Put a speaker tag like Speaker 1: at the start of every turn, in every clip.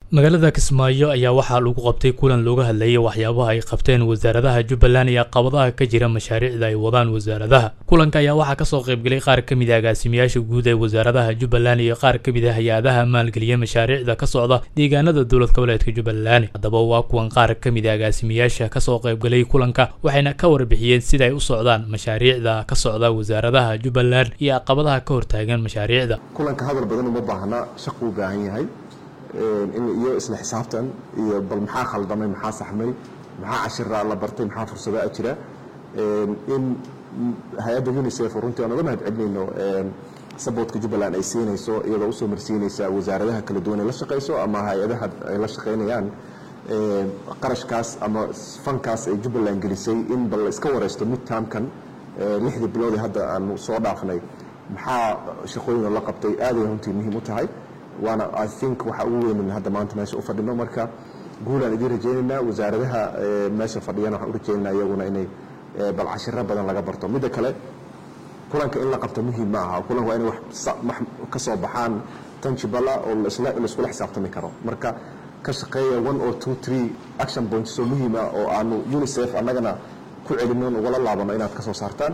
Speaker 1: magaalada kismaayo ayaa waxaa lagu qabtay kulan looga hadlayay waxyaabaha ay qabteen wasaaradaha jubbaland iyo caqabadaha ka jira mashaariicda ay wadaan wasaaradaha kulanka ayaa waxaa kasoo qaybgelay qaar ka mid a agaasimayaasha guud ee wasaaradaha jubbaland iyo qaar ka mid a hay-adaha maalgeliya mashaariicda ka socda deegaanada dowlad goboleedka jubbaland haddaba waa kuwan qaar ka mid a agaasimayaasha kasoo qaybgelay kulanka waxayna ka warbixiyeen sida ay u socdaan mashaariicda ka socda wasaaradaha jubbaland iyo caqabadaha ka hortaagan mashaariicda
Speaker 2: kulanka hadal badan uma baahna shaqu u baahan yahay iyo isla xisaabtan iyo bal maxaa khaldamay maxaa saxmay maxaa cashira la bartay maxaa fursadaa jira in hay-adda unicef runtii aan uga mahad celinayno saboodka jubbaland ay siinayso iyadoo usoo marsiinaysa wasaaradaha kala duwan ay la shaqayso ama hay-adaha ay la shaqaynayaan qarashkaas ama fankaas ay jubbaland gelisay in bal iska wareysto midtaamkan lixdii bilood ee hadda aanu soo dhaafnay maxaa shaqooyin la qabtay aaday runtii muhiim u tahay waana i think waxa ugu weynan hadda maanta meesha u fadhino marka guulaan idiin rajaynaynaa wasaaradaha meesha fadhiyana waxaan u rajaynaynaa iyaguna inay bal cashiro badan laga barto midda kale kulanka in la qabto muhiim ma aha kulanka waa inay wax ka soo baxaan tanjibala oo laiskula xisaabtami karo marka ka shaqeeya one or two three action points oo muhiima oo aanu unicef annagana ku celino ugala laabano inaad ka soo saartaan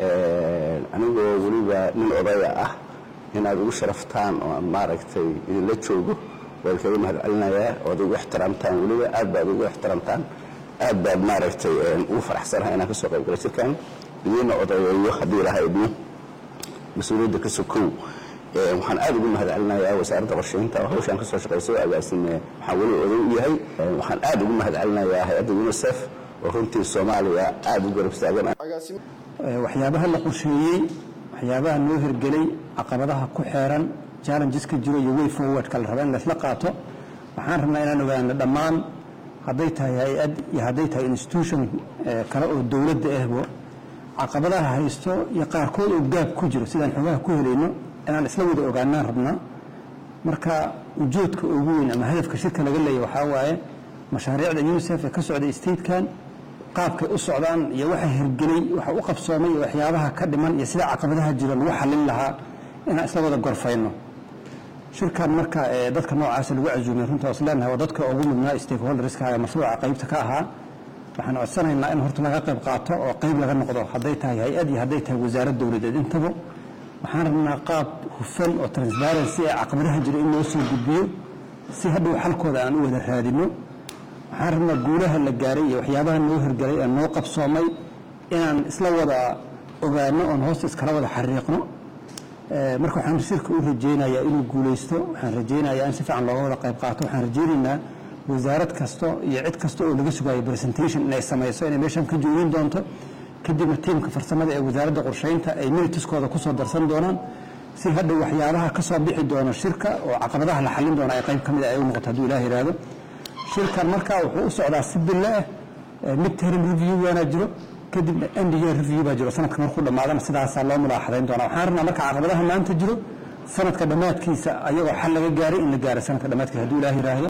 Speaker 3: anigoo weliba nin odaya ah inaad ugu sharaftaan oo maaragtay idinla joogo waan kaga mahad celinayaa ood ugu ixtiraamtaan weliba aad baad ugu ixtiraamtaan aad baad maaragtay ugu faraxsanahay inaan ka soo qayb gala jirkan idiina odayeeyo haddii ilaha idmo mas-uuliyadda ka sokow waxaan aad ugu mahad celinayaa wasaaradda qorsheynta oo hawshaan ka soo shaqayso agaasime waxaan weli oday u yahay waxaan aad ugu mahad celinayaa hay-adda unicef oo runtii soomaaliya aad u garab istaagan
Speaker 4: waxyaabaha la qorsheeyey waxyaabaha noo hirgelay caqabadaha ku xeeran challengeska jiro iyo way forwardka la raba in laysla qaato waxaan rabnaa inaan ogaano dhammaan hadday tahay hay-ad iyo hadday tahay institution kale oo dowladda ahbo caqabadaha haysto iyo qaarkood oo gaab ku jiro sidaan xogaha ku helayno inaan isla wada ogaanaan rabnaa marka ujoodka ugu weyn ama hadafka shirka laga leeya waxaa waaye mashaariicda unicef ee ka socday statekan qaabkay u socdaan iyo waxa hirgelay waxa u qabsoomay iyo waxyaabaha ka dhiman iyo sida caqabadaha jiro lagu xallin lahaa inaan isla wada gorfayno shirkan marka dadka noocaasa lagu casuumay runta is leenahay waa dadka ugu mudnaa stakeholderska ee mashruuca qaybta ka ahaa waxaan codsanaynaa in horta laga qayb qaato oo qayb laga noqdo hadday tahay hay-ad iyo hadday tahay wasaarad dowladeed intaba waxaan rabnaa qaab hufan oo transparency ee caqabadaha jira in loo soo gudbiyo si hadhow xalkooda aan u wada raadino waxaan rabnaa guulaha la gaaray iyo waxyaabaha noo hirgalay ee noo qabsoomay inaan isla wada ogaano oon hoosta iskala wada xariiqno marka waxaan shirka u rajaynayaa inuu guulaysto waxaan rajaynayaa in si fiican looga wada qayb qaato waxaan rajaynaynaa wasaarad kasta iyo cid kasta oo laga sugayo presentation inay samayso inay meeshan ka joogin doonto kadibna tiimka farsamada ee wasaaradda qorsheynta ay minitiskooda kusoo darsan doonaan si hadhow waxyaabaha ka soo bixi doono shirka oo caqabadaha la xallin doona ay qayb ka mid a ay u noqoto hadduu ilaah yidhaahdo shirkan markaa wuxuu u socdaa si bille ah mid term review waana jiro kadibna end year review baa jiro sanadka markuu dhammaadana sidaasaa loo mulaaxadayn doonaa waxaan rabnaa marka caqabadaha maanta jiro sanadka dhammaadkiisa ayagoo xal laga gaaray in la gaaro sanadka dhammaadkiisa hadduu ilaah yidhaahdo